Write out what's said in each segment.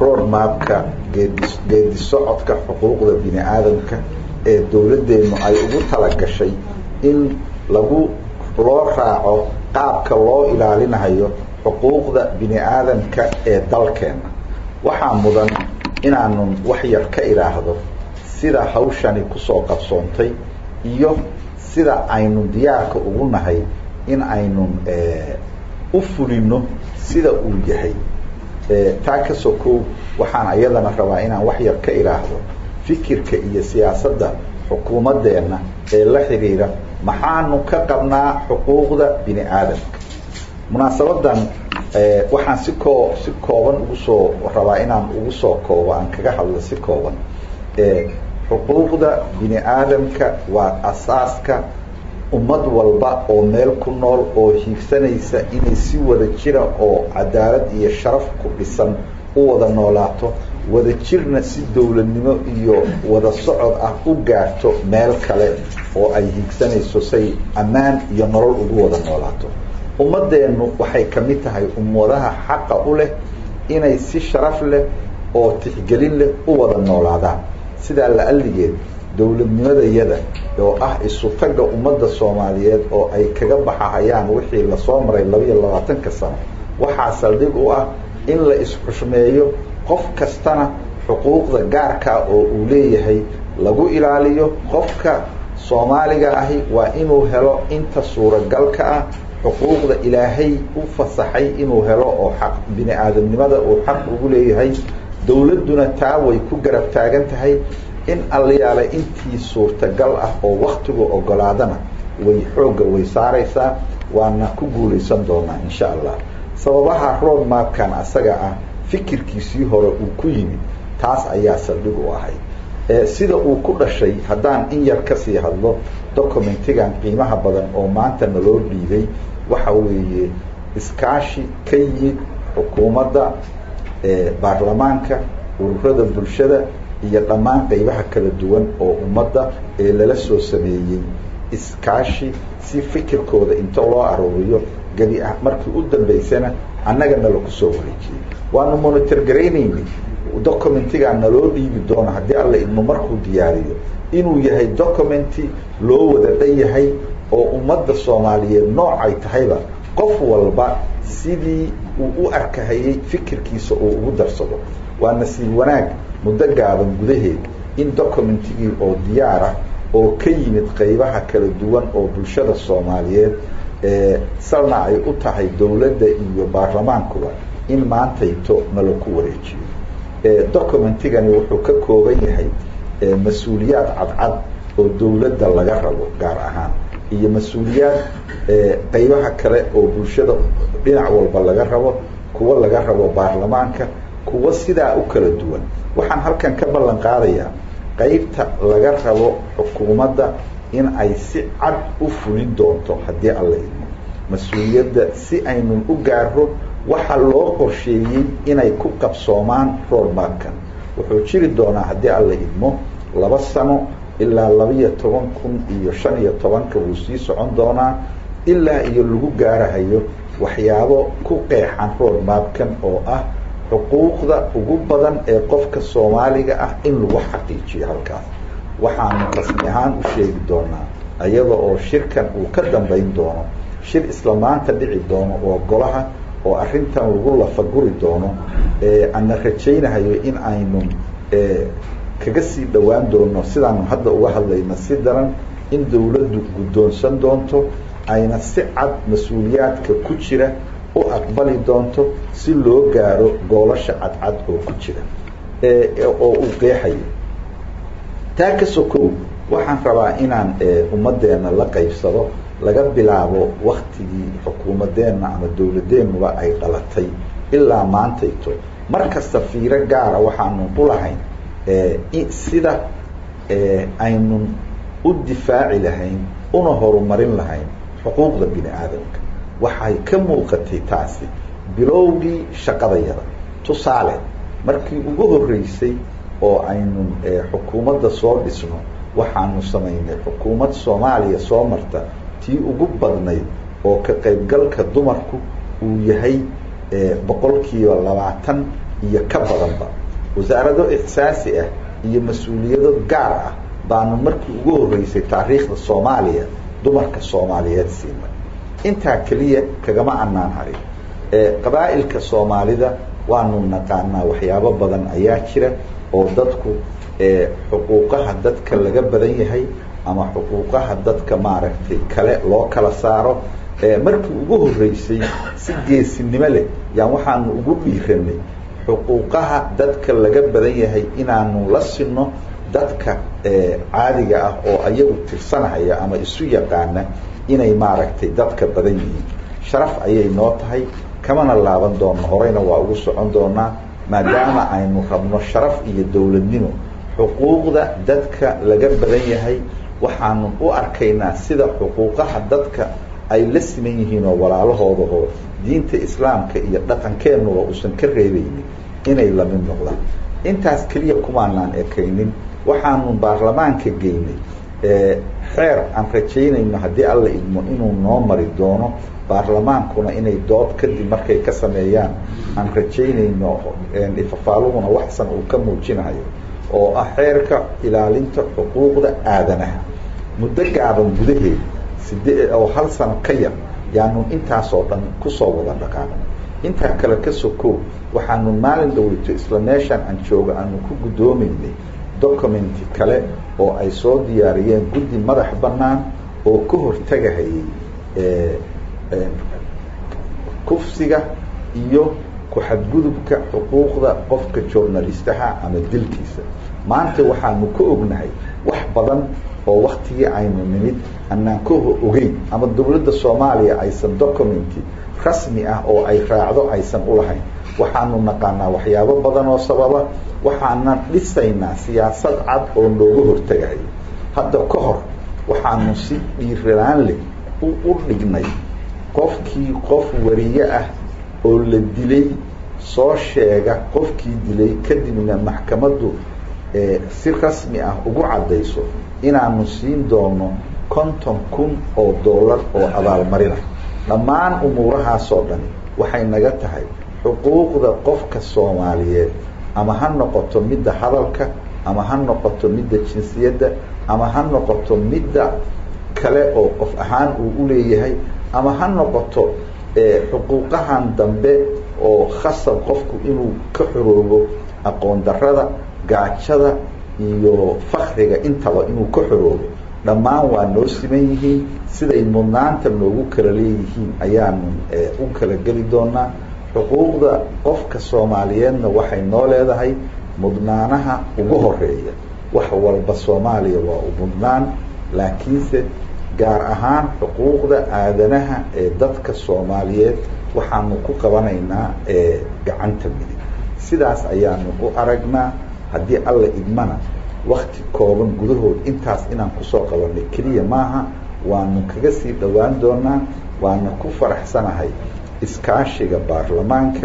road mapka geedi geedi socodka xuquuqda bini aadamka ee dowladdeenu ay ugu talagashay in lagu loo raaco qaabka loo ilaalinayo xuquuqda bini aadamka ee dalkeena waxaa mudan inaanu wax yar ka idhaahdo sida hawshani kusoo qabsoontay iyo sida aynu diyaarka ugu nahay in aynu u fulino sida uu yahay taa ka sokow waxaan ayadana rabaa inaan wax yar ka idhaahdo fikirka iyo siyaasadda xukuumaddeenna ee la xidhiira maxaanu ka qabnaa xuquuqda bini aadamka munaasabadan waxaan si koo si kooban ugu soo rabaa inaan ugu soo koobo aan kaga hadlo si kooban xuquuqda bini aadamka waa asaaska ummad walba oo meel ku nool oo hiigsanaysa inay si wada jira oo cadaalad iyo sharaf ku dhisan u wada noolaato wada jirna si dowladnimo iyo wada socod ah u gaarto meel kale oo ay hiigsanayso say ammaan iyo nolol ugu wada noolaato ummadeennu waxay ka mid tahay ummadaha xaqa u leh inay si sharaf leh oo tixgelin leh u wada noolaadaan sidaa la alligeed dowladnimadayada oo ah isu-tagga ummadda soomaaliyeed oo ay kaga baxahayaan wixii lasoo maray labaiyo labaatanka sano waxaa saldhig u ah in la is-xushmeeyo qof kastana xuquuqda gaarkaa oo uu leeyahay lagu ilaaliyo qofka soomaaliga ahi waa inuu helo inta suuragalka ah xuquuqda ilaahay u fasaxay inuu helo oo xaq bini aadamnimada uu xaq ugu leeyahay dowladduna taa way ku garab taagan tahay in allayaale intii suurtagal ah oo waktigu ogolaadana way xoogga way saaraysaa waana ku guulaysan doonaa insha allah sababaha road mapkan asaga ah fikirkiisii hore uu ku yimid taas ayaa saldhig u ahay sida uu ku dhashay haddaan in yar kasii hadlo documentigan qiimaha badan oo maanta naloo dhiibay waxa weeye iskaashi ka yimid xukuumadda baarlamaanka ururada bulshada iyo dhammaan qaybaha kala duwan oo ummadda ee lala soo sameeyey iskaashi si fikirkooda inta loo arooriyo gebi ah markii u dambaysana annagana laku soo wareejiyey waanu monitor garaynayni documentigaa naloo dhiibi doono haddii alla idmo markuu diyaariyo inuu yahay documenti loo wada dhan yahay oo ummadda soomaaliyeed noocay tahayba qof walba sidii uu u arkahayey fikirkiisa uu ugu darsado waa nasiib wanaag muddo gaaban gudaheed in documentigii oo diyaar ah oo ka yimid qaybaha kala duwan oo bulshada soomaaliyeed salna ay u tahay dowladda iyo baarlamaankuba in maantayto nalaku wareejiyo documentigani wuxuu ka kooban yahay mas-uuliyaad cadcad oo dowladda laga rabo gaar ahaan iyo mas-uuliyaad qaybaha kale oo bulshada dhinac walba laga rabo kuwo laga rabo baarlamaanka kuwo sidaa u kala duwan waxaan halkan ka ballan qaadayaa qaybta laga rabo xukuumadda in ay si cad u fulin doonto haddii alla idmo mas-uuliyadda si aynu u gaaro waxa loo qorsheeyey inay ku qabsoomaan roadmapkan wuxuu jiri doonaa haddii alla idmo laba sano ilaa labaiyo toban kun iyo shan iyo tobanka wuu sii socon doonaa ilaa iyo lagu gaarahayo waxyaabo ku qeexan roadmapkan oo ah xuquuqda ugu badan ee qofka soomaaliga ah in lagu xaqiijiyo halkaas waxaanu rasmi ahaan u sheegi doonaa iyada oo shirkan uu ka dambayn doono shir isla maanta dhici doono oo golaha oo arrintan lagu lafaguri doono ana rajaynahayo in aynu kaga sii dhowaan doono sidaanu hadda uga hadlayna si daran in dowladdu guddoonsan doonto ayna si cad mas-uuliyaadka ku jira u aqbali doonto si loo gaaro goolasha cadcad oo ku jira oo uu qeexayo taa ka sokow waxaan rabaa inaan ummadeenna la qaybsado laga bilaabo waktigii xukuumadeenna ama dowladeennuba ay dhalatay ilaa maantayto mar kasta fiiro gaara waxaanu u lahayn sida aynun u difaaci lahayn una horumarin lahayn xuquuqda bini aadamka waxay ka muuqatay taasi bilowgii shaqadayada tusaale markii ugu horreysay oo aynu xukuumadda soo dhisno waxaanu samaynay xukuumad soomaaliya soo marta tii ugu badnayd oo ka qaybgalka dumarku uu yahay boqolkiiba labaatan iyo ka badanba wasaarado ixsaasi ah iyo mas-uuliyado gaar ah baanu markii ugu horreysay taariikhda soomaaliya dumarka soomaaliyeed siinay intaa keliya kagama annaan harin qabaa'ilka soomaalida waanu naqaanaa waxyaabo badan ayaa jira oo dadku xuquuqaha dadka laga badan yahay ama xuquuqaha dadka maaragtay kale loo kala saaro markii ugu horreysay si geesinimo leh yaan waxaanu ugu dhiiranay xuquuqaha dadka laga badan yahay inaanu la sinno dadka caadiga ah oo ayagu tirsanahaya ama isu yaqaana inay maaragtay dadka badan yihiin sharaf ayay noo tahay kamana laaban doono horeyna waa ugu socon doonaa maadaama aynu rabno sharaf iyo dowladnimo xuquuqda dadka laga badan yahay waxaanu u arkaynaa sida xuquuqaha dadka ay la siman yihiin oo walaalahooda oo diinta islaamka iyo dhaqankeennuba uusan ka reebaynin inay lamid noqdaan intaas keliya kumaanaan ekaynin waxaanu baarlamaanka geynay xeer aan rajaynayno haddii alla idmo inuu noo mari doono baarlamaankuna inay dood kadib markay ka sameeyaan aan rajaynayno ifafaaluhuna waxsan uu ka muujinayo oo ah xeerka ilaalinta xuquuqda aadanaha muddo gaaban gudaheed sidee oo hal sano ka yar yaanu intaasoo dhan kusoo wada dhaqaaqnay intaa kale ka sokow waxaanu maalin dhaweyto isla meeshaan aan jooga aanu ku guddoomaynay documenti kale oo ay soo diyaariyeen guddi madax bannaan oo ka hortagahayay kufsiga iyo ku-xadgudubka xuquuqda qofka journalistaha ama dilkiisa maanta waxaanu ka ognahay wax badan oo waktigii aynu nimid anaan ka ogeyn ama dowladda soomaaliya aysan documenti rasmi ah oo ay raacdo aysan ulahayn waxaanu naqaanaa waxyaabo badan oo sababa waxaana dhisaynaa siyaasad cad oo nooga hortagayo hadda ka hor waxaanu si dhiiraan leh u dhignay qofkii qof wariye ah oo la dilay soo sheega qofkii dilay kadibna maxkamaddu si rasmi ah ugu caddayso inaanu siin doono konton kun oo dollar oo abaalmarina dhammaan umuurahaasoo dhani waxay naga tahay xuquuqda qofka soomaaliyeed ama ha noqoto midda hadalka ama ha noqoto midda jinsiyadda ama ha noqoto midda kale oo qof ahaan uu u leeyahay ama ha noqoto xuquuqahan dambe oo khasab qofku inuu ka xoroobo aqoon darada gaajada iyo fakriga intaba inuu ka xoroobo dhammaan waa noo siman yihiin siday mudnaanta noogu kala leeyihiin ayaanu u kala geli doonaa xuquuqda qofka soomaaliyeedna waxay noo leedahay mudnaanaha ugu horeeya wax walba soomaaliya waa u mudnaan laakiinse gaar ahaan xuquuqda aadanaha ee dadka soomaaliyeed waxaanu ku qabanaynaa gacanta midig sidaas ayaanu u aragnaa haddii alla idmana wakti kooban gudahood intaas inaan kusoo qabanay keliya maaha waanu kaga sii dhowaan doonaa waana ku faraxsanahay iskaashiga baarlamaanka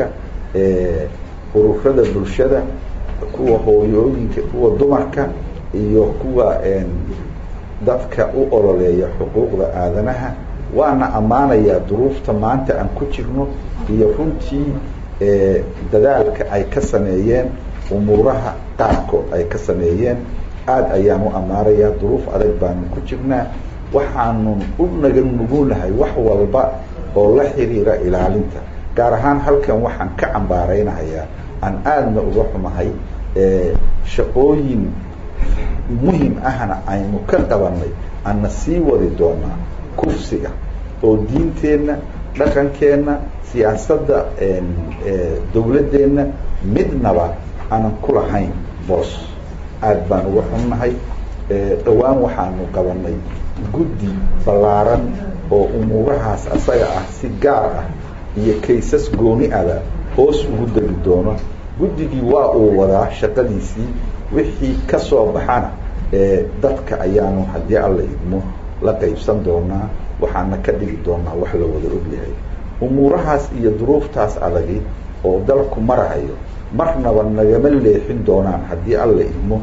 ururada bulshada kuwa hooyooyinka kuwa dumarka iyo kuwa dadka u ololeeya xuquuqda aadanaha waana ammaanayaa duruufta maanta aan ku jirno iyo runtii dadaalka ay ka sameeyeen umuuraha qaarkood ay ka sameeyeen aada ayaan u ammaanayaa duruuf adag baanu ku jirnaa waxaanu u naga nugunahay wax walba oo la xiriira ilaalinta gaar ahaan halkan waxaan ka cambaaraynahayaa aan aadna uga xumahay shaqooyin muhim ahna aynu ka qabanay ana sii wadi doonaa kufsiga oo diinteenna dhaqankeenna siyaasadda dowladdeenna midnaba aanan ku lahayn boos aada baan uga xunnahay dhowaan waxaanu qabanay guddi ballaaran oo umuurahaas asaga ah si gaar ah iyo kaysas gooni ada hoos ugu degi doono guddigii waa uu wadaa shaqadiisii wixii ka soo baxana dadka ayaanu haddii alla idmo la qaybsan doonaa waxaana ka dhigi doonaa wax la wada ogyahay umuurahaas iyo duruuftaas adagi oo dalku marahayo marnaba nagama leexin doonaan haddii alla idmo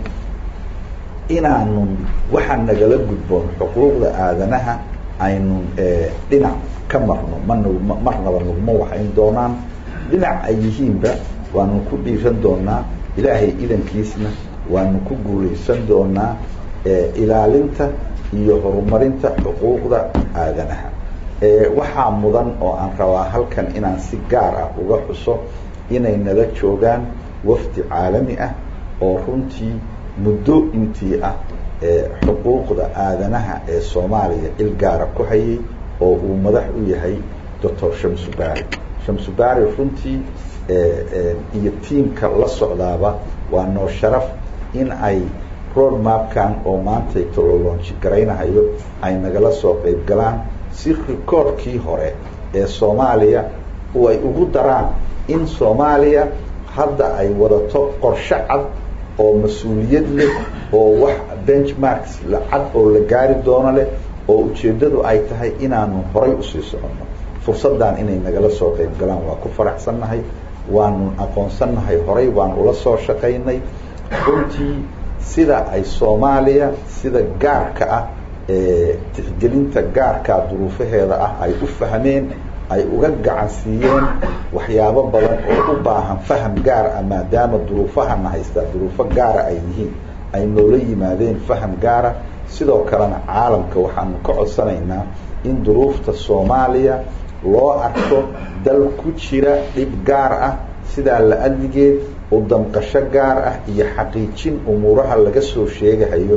inaanun waxaa nagala gudboon xuquuqda aadanaha aynun dhinac ka marno man marnaba naguma waxayn doonaan dhinac ay yihiinba waanu ku dhiiran doonaa ilaahay idankiisna waanu ku guulaysan doonaa ilaalinta iyo horumarinta xuquuqda aadanaha waxaa mudan oo aan rabaa halkan inaan si gaar ah uga xuso inay nala joogaan wafdi caalami ah oo runtii muddo intii ah xuquuqda aadanaha ee soomaaliya il gaara ku hayay oo uu madax u yahay doctor shamsubaari shamsubaari runtii iyo tiamka la socdaaba waa noo sharaf in ay road mapkan oo maanta tololonji garaynahayo ay nagala soo qayb galaan si rikoorkii hore ee soomaaliya oo ay ugu daraan in soomaaliya hadda ay wadato qorshe cad oo mas-uuliyad leh oo wax benchmarks lacad oo la gaari doono leh oo ujeeddadu ay tahay inaanu horay usii soconno fursaddan inay nagala soo qayb galaan waa ku faraxsannahay waanu aqoonsannahay horay baan ula soo shaqaynay runtii sida ay soomaaliya sida gaarka ah ee tixgelinta gaarkaa duruufaheeda ah ay u fahmeen ay uga gacan siiyeen waxyaabo badan oo u baahan faham gaar ah maadaama duruufahana haystaa duruufo gaara ay yihiin ay noola yimaadeen faham gaara sidoo kalena caalamka waxaanu ka codsanaynaa in duruufta soomaaliya loo arko dal ku jira dhib gaar ah sidaa la adligeed u damqasho gaar ah iyo xaqiijin umuuraha laga soo sheegahayo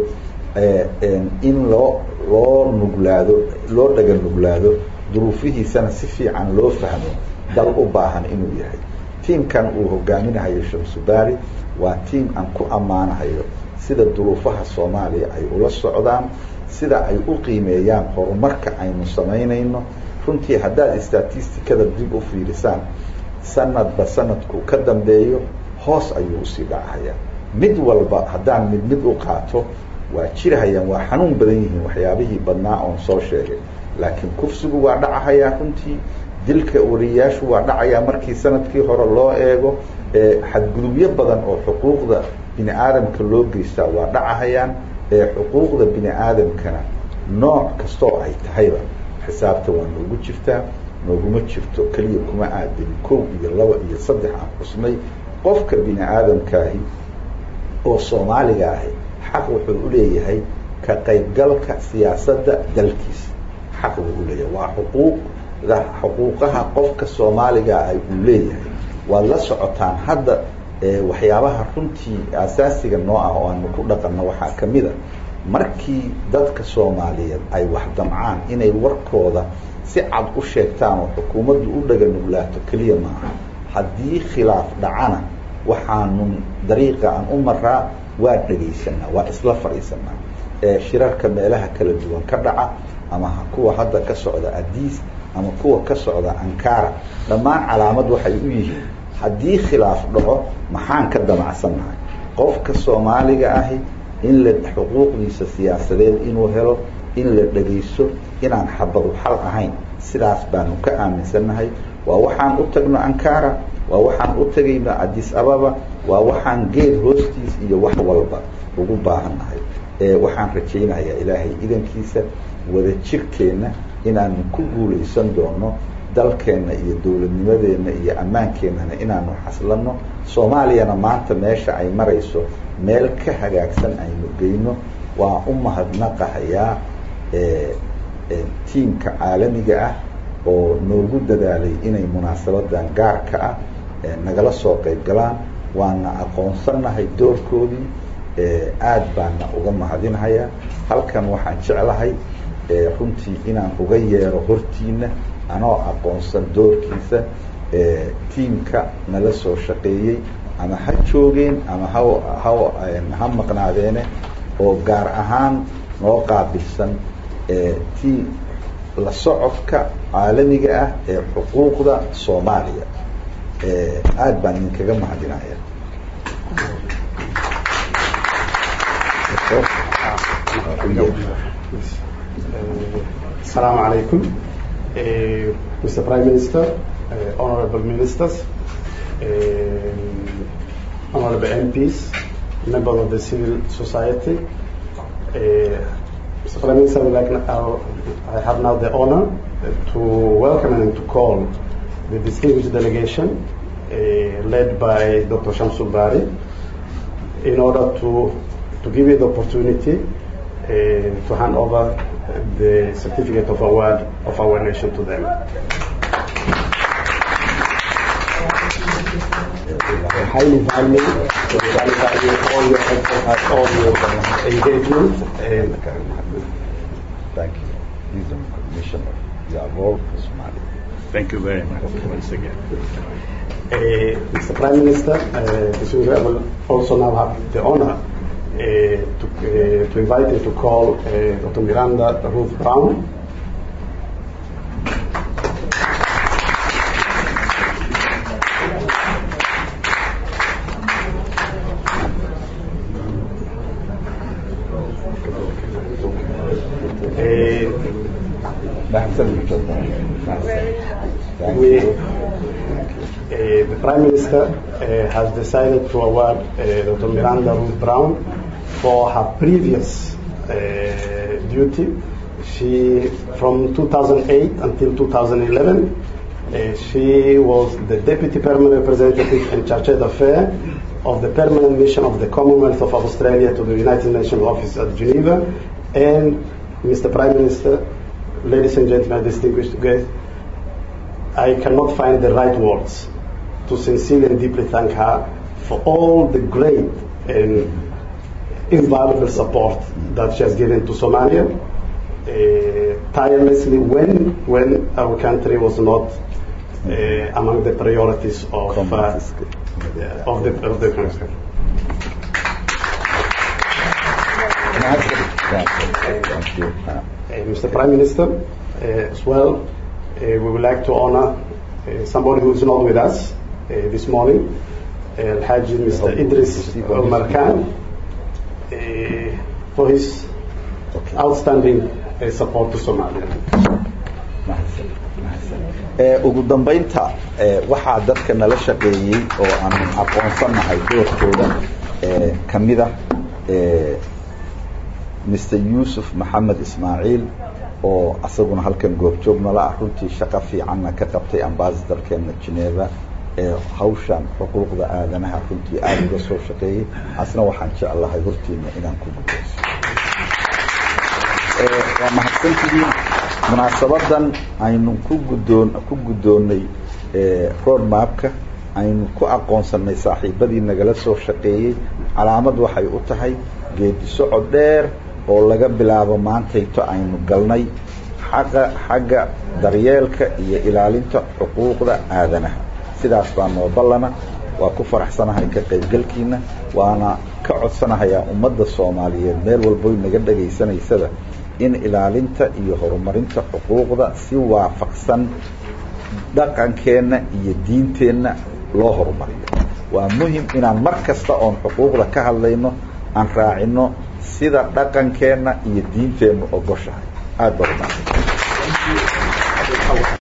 in loo loo nuglaado loo dhaga nuglaado duruufihiisana si fiican loo fahmo dal u baahan inuu yahay tiamkan uu hogaaminahayo shamsubaari waa tiam aan ku ammaanahayo sida duruufaha soomaaliya ay ula socdaan sida ay u qiimeeyaan horumarka aynu samaynayno runtii haddaad statistikada dib u fiirisaan sanadba sanadku ka dambeeyo hoos ayuu usii dhacahayaa mid walba haddaan mid mid u qaato waa jirahayaan waa xanuun badan yihiin waxyaabihii badnaa oon soo sheegay laakiin kufsigu waa dhacahayaa runtii dilka wariyaashu waa dhacayaa markii sanadkii hore loo eego xadgudubyo badan oo xuquuqda bini aadamka loo geystaa waa dhacahayaan xuquuqda bini aadamkana nooc kastoo ay tahayba xisaabta waa noogu jirtaa nooguma jirto keliya kuma aadin kow iyo laba iyo saddex aan xusnay qofka bini aadamkaahi oo soomaaliga ahi xaq wuxuu u leeyahay ka qaybgalka siyaasadda dalkiisa xaq buu u leeyahay waa xuquuqda xuquuqaha qofka soomaaliga ay uu leeyahay waad la socotaan hadda waxyaabaha runtii asaasiga noo ah oo aanu ku dhaqanno waxaa ka mid a markii dadka soomaaliyeed ay wax damcaan inay warkooda si cad u sheegtaan oo xukuumaddu u dhaga nuglaato keliya maaha haddii khilaaf dhacana waxaanu dariiqa aan u maraa waa dhegaysanaa waa isla fadhiisanaa shirarka meelaha kala duwan ka dhaca ama kuwa hadda ka socda adiis ama kuwa ka socda ankara dhammaan calaamad waxay u yihiin haddii khilaaf dhaco maxaan ka damacsannahay qofka soomaaliga ahi in la xuquuqdiisa siyaasadeed inuu helo in la dhegaysto inaan xabadu xal ahayn sidaas baanu ka aaminsannahay waa waxaan u tagno ankara waa waxaan u tegayno adis ababa waa waxaan geed hoostiis iyo wax walba ugu baahannahay waxaan rajaynayaa ilaahay idankiisa wada jirkeenna inaanu ku guulaysan doono dalkeenna iyo dowladnimadeenna iyo ammaankeennana inaanu xaslanno soomaaliyana maanta meesha ay marayso meel ka hagaagsan aynu geyno waa u mahadnaqahayaa tiimka caalamiga ah oo noogu dadaalay inay munaasabadan gaarka ah nagala soo qayb galaan waana aqoonsannahay doorkoodii aad baana uga mahadinhayaa halkan waxaan jeclahay runtii inaan uga yeero hortiina anoo aqoonsan doorkiisa tiimka nala soo shaqeeyey ama ha joogeen ama ha ha ha maqnaadeene oo gaar ahaan noo qaabilsan ti la socodka caalamiga ah ee xuquuqda soomaaliya aad baan idinkaga mahadinaya Assalamu alaikum, uh, Mr. Prime Minister, uh, honorable ministers, uh, honorable MPs, members of the civil society. Uh, Mr. Prime Minister, I, would like now, I have now the honor to welcome and to call the distinguished delegation led by Dr. Shamsul Bari, in order to, to give you the opportunity to hand over the certificate of award of our nation to them. highly value, highly value all your effort, all your engagement. And Thank you. These are commissioner. You are all for Somalia. Thank you very much once again. uh, Mr. Prime Minister, uh, this week I will also now have the honor uh, to, uh, to invite you to call uh, Dr. Miranda Ruth Brown. Uh, Mahsan Mujadda. Thank we, you. uh, the Prime Minister uh, has decided to award uh, Dr. Miranda Ruth Brown for her previous uh, duty. She, from 2008 until 2011, uh, she was the Deputy Permanent Representative and Chargé d'Affaires of the Permanent Mission of the Commonwealth of Australia to the United Nations Office at Geneva. And Mr. Prime Minister, ladies and gentlemen, distinguished guests, I cannot find the right words to sincerely and deeply thank her for all the great and invaluable support that she has given to Somalia uh, tirelessly when when our country was not uh, among the priorities of uh, yeah, of the of the country. Mahsan. Thank you. Thank you. Uh, Uh, Mr. Prime Minister, uh, as well, uh, we would like to honor uh, somebody who is not with us uh, this morning, uh, Al-Haji Mr. Idris Omar Khan, uh, for his Okay. outstanding uh, support to Somalia. Mahadsan, mahadsan. Ee, ugu dambaynta ee, waxaa dadka nala shaqeeyey oo aan aqoonsanahay doorkooda ee, ka mid ah ee, Mr. Yuusuf Maxamed Ismaaciil oo asaguna halkan goobjoog nala ah runtii shaqo fiicanna ka qabtay ambassadorkeena Geneva ee hawshan xuquuqda aadanaha runtii aada uga soo shaqeeyey asna waxaan jeclahay hortiina inaan ku gudayso Ee, waa mahadsantihiin munaasabadan aynu ku guddoon ku guddoonnay ee, road mapka aynu ku aqoonsannay saaxiibadii nagala soo shaqeeyey calaamad waxay u tahay geedi socod dheer oo laga bilaabo maantayto aynu galnay xaqa xagga daryeelka iyo ilaalinta xuquuqda aadanaha sidaas baa noo ballana waa ku faraxsanahay ka qaybgalkiina waana ka codsanahayaa ummadda soomaaliyeed meel walboy naga dhagaysanaysada in ilaalinta iyo horumarinta xuquuqda si waafaqsan dhaqankeenna iyo diinteenna loo horumariyo waa muhim inaan mar kasta oon xuquuqda ka hadlayno aan raacino sida dhaqankeenna iyo diinteennu ogoshahay aada baa umahadsan